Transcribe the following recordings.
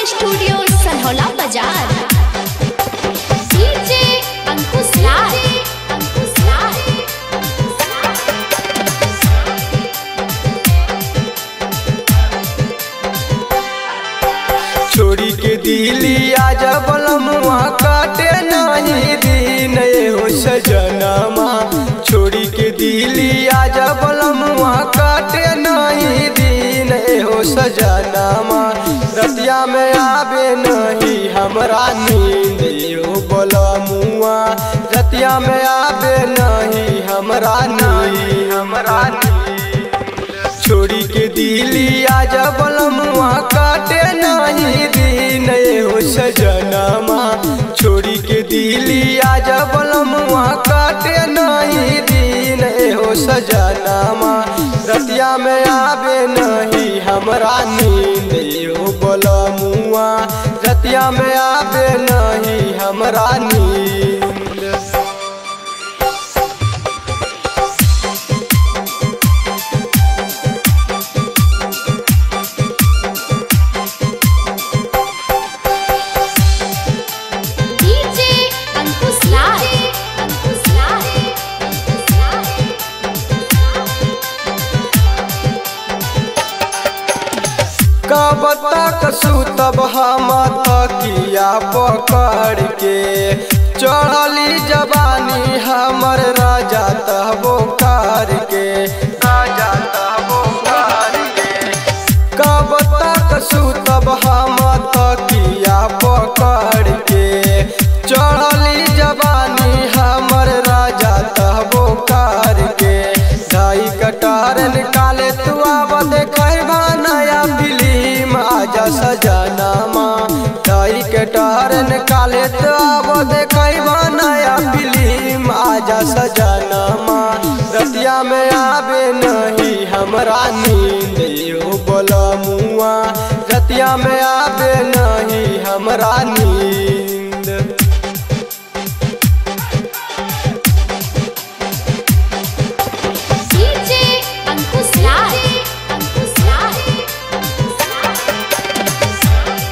studio Sanhaula बाजार DJ अंकुश लाल अंकुश लाल छोड़ी के दिली आज बलमुआ काटे नहीं दिन ए हो सजनमा छोड़ी के दिली आज बलमुआ काटे नहीं दिन ए हो सजनमा रतिया में आवे नहीं हमरा नींद ए हो बलमुआ रतिया में आवे नहीं हमरा नींद हमरा नींद छोड़ी के दिली आज बलमुआ काटे नहीं दिन ए हो सजनमा छोड़ी के दिली आज बलमुआ काटे नहीं दिन ए हो सजनमा रतिया में आवे नहीं हमरा नींद ए हो बलमुआ रतिया में आवे नहीं हमरा नींद डीजे अंकुश लाल अंकुश लाल अंकुश लाल कब तक सुतब हम तकिया पकड़ के चढ़ली जवानी हमर राजा तहबो कार के राजा तहबो कार के कब तक सुतब हम तकिया पकड़ के चढ़ली जवानी हमर राजा तहबो कार के ढाई कटार निकाले तू आब देखबा नया फिल्म आजा सजनामा ढाई कटार निकाले तू आब देखबा नया फिल्म आजा सजनामा रतिया में आवे नहीं हमरा नींद यो बोलमुआ रतिया में आवे नहीं हमरा नींद डीजे अंकुश लाल अंकुश लाल अंकुश लाल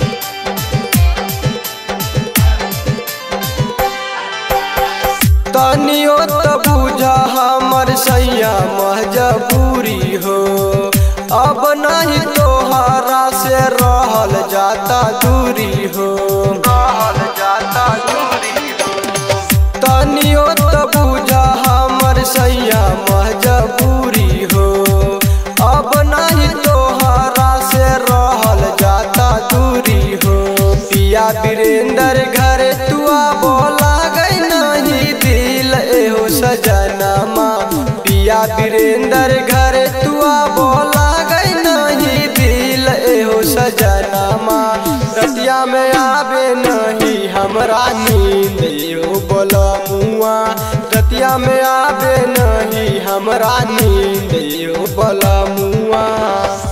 तनियो त बुझा हमर सैया मजबूरी हो अब नहीं तोहरा से रहल जाता दूरी हो रहल जाता दूरी हो तनियो त बुझा हमर सैया मजबूरी हो अब नहीं तोहरा से रहल जाता दूरी हो पिया वीरेंद्र घर तू बोला गई नहीं दिल एहो सजनमा पिया वीरेंद्र घर तू बोला गई नहीं दिल एहो सजनमा रतिया में आवे नहीं हमरा नींद एहो बोलमुआ रतिया में आवे नहीं हमरा नींद एहो बोलमुआ